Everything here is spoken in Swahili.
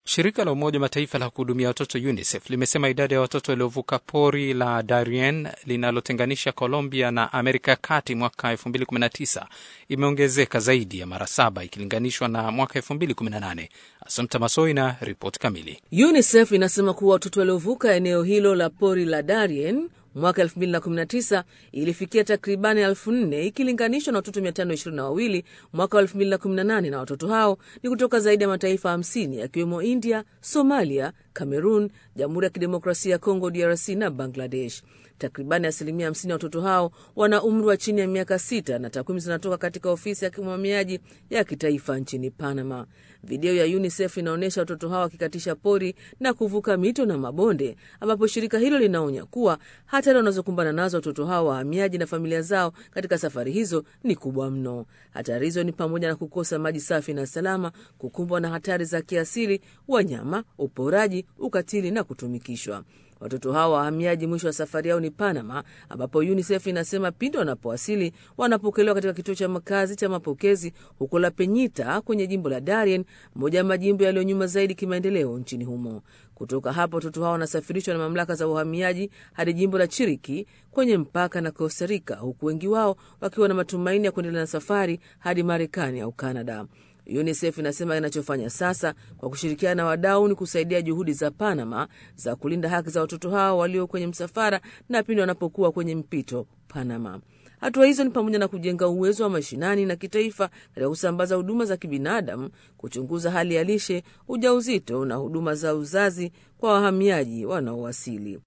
Shirika la Umoja wa Mataifa la kuhudumia watoto UNICEF limesema idadi ya watoto waliovuka pori la Darien linalotenganisha Colombia na Amerika ya Kati mwaka 2019 imeongezeka zaidi ya mara saba ikilinganishwa na mwaka 2018. Asumta Masoi na ripoti kamili. UNICEF inasema kuwa watoto waliovuka eneo hilo la pori la Darien mwaka 2019 ilifikia takribani elfu nne ikilinganishwa na watoto 522 mwaka wa 2018, na watoto hao ni kutoka zaidi ya mataifa 50 yakiwemo India, Somalia, Cameroon, Jamhuri ya Kidemokrasia ya Kongo DRC na Bangladesh. Takribani asilimia 50 ya watoto hao wana umri wa chini ya miaka sita, na takwimu zinatoka katika ofisi ya kimwamiaji ya kitaifa nchini Panama. Video ya UNICEF inaonyesha watoto hao wakikatisha pori na kuvuka mito na mabonde, ambapo shirika hilo linaonya kuwa hatari wanazokumbana nazo watoto hao wahamiaji na familia zao katika safari hizo ni kubwa mno. Hatari hizo ni pamoja na kukosa maji safi na salama, kukumbwa na hatari za kiasili, wanyama, uporaji, ukatili na kutumikishwa. Watoto hao wahamiaji mwisho wa safari yao ni Panama, ambapo UNICEF inasema pindi wanapowasili wanapokelewa katika kituo cha makazi cha mapokezi huko La Peñita kwenye jimbo la Darien, moja ya majimbo yaliyo nyuma zaidi kimaendeleo nchini humo. Kutoka hapo watoto hao wanasafirishwa na mamlaka za uhamiaji hadi jimbo la Chiriki kwenye mpaka na Costa Rica, huku wengi wao wakiwa na matumaini ya kuendelea na safari hadi Marekani au Kanada. UNICEF inasema inachofanya sasa kwa kushirikiana na wadau ni kusaidia juhudi za Panama za kulinda haki za watoto hao walio kwenye msafara na pindi wanapokuwa kwenye mpito Panama. Hatua hizo ni pamoja na kujenga uwezo wa mashinani na kitaifa katika kusambaza huduma za kibinadamu, kuchunguza hali ya lishe, ujauzito na huduma za uzazi kwa wahamiaji wanaowasili.